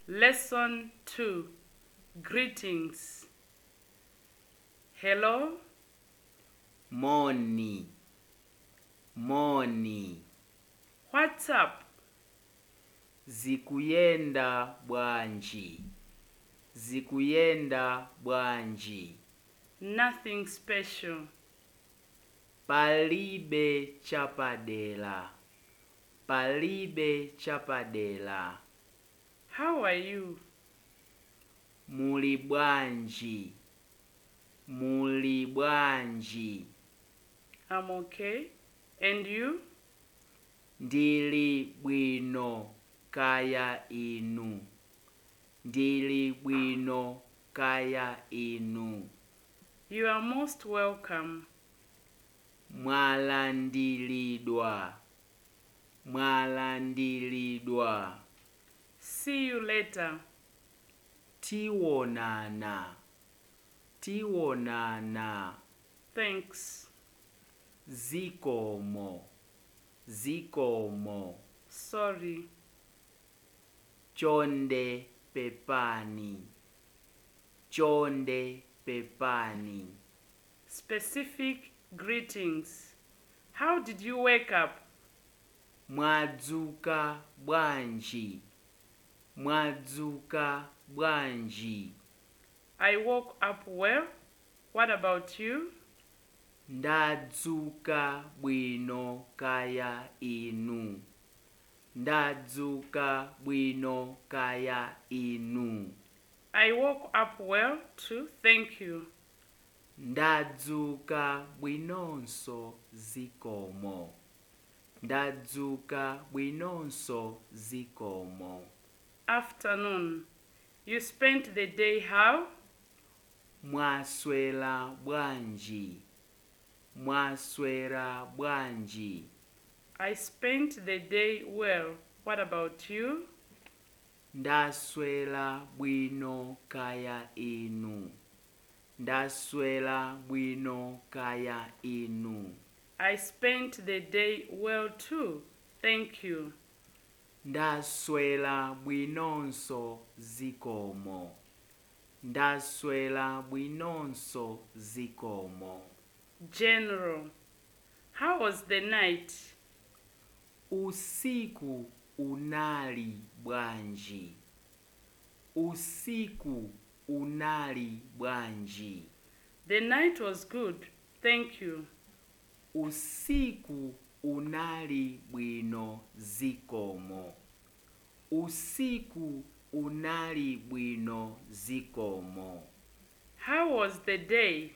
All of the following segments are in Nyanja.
Lesson 2 Greetings. Hello, moni moni what's up? zikuyenda bwanji zikuyenda bwanji Nothing special. palibe chapadela palibe chapadela How are you? muli bwanji muli bwanji I'm okay. And you? ndili bwino kaya inu ndili bwino kaya inu You are most welcome. mwalandilidwa mwalandilidwa See you later. tiwonana tiwonana Thanks. zikomo zikomo Sorry. chonde pepani chonde pepani Specific greetings. How did you wake up? mwadzuka bwanji mwadzuka bwanji I woke up well. What about you? ndadzuka bwino kaya inu ndadzuka bwino kaya inu I woke up well too. Thank you. ndadzuka bwinonso zikomo ndadzuka bwinonso zikomo Afternoon. You spent the day how? mwaswera bwanji mwaswera bwanji I spent the day well. What about you? ndaswera bwino kaya inu ndaswera bwino kaya inu I spent the day well too. Thank you. ndaswera bwinonso zikomo ndaswera bwinonso zikomo General. How was the night? usiku unali bwanji usiku unali bwanji The night was good. Thank you. usiku unali bwino zikomo usiku unali bwino zikomo How was the day?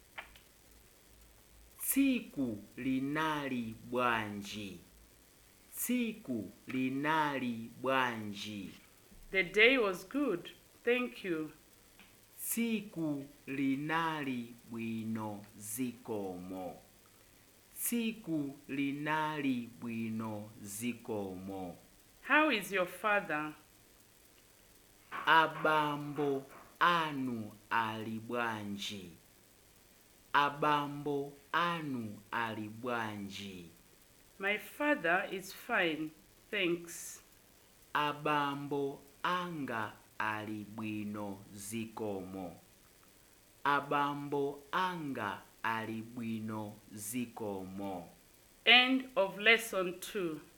tsiku linali bwanji tsiku linali bwanji The day was good. Thank you. tsiku linali bwino zikomo tsiku linali bwino zikomo How is your father? abambo anu ali bwanji abambo anu ali bwanji My father is fine. Thanks. abambo anga ali bwino zikomo abambo anga ali bwino zikomo End of lesson 2.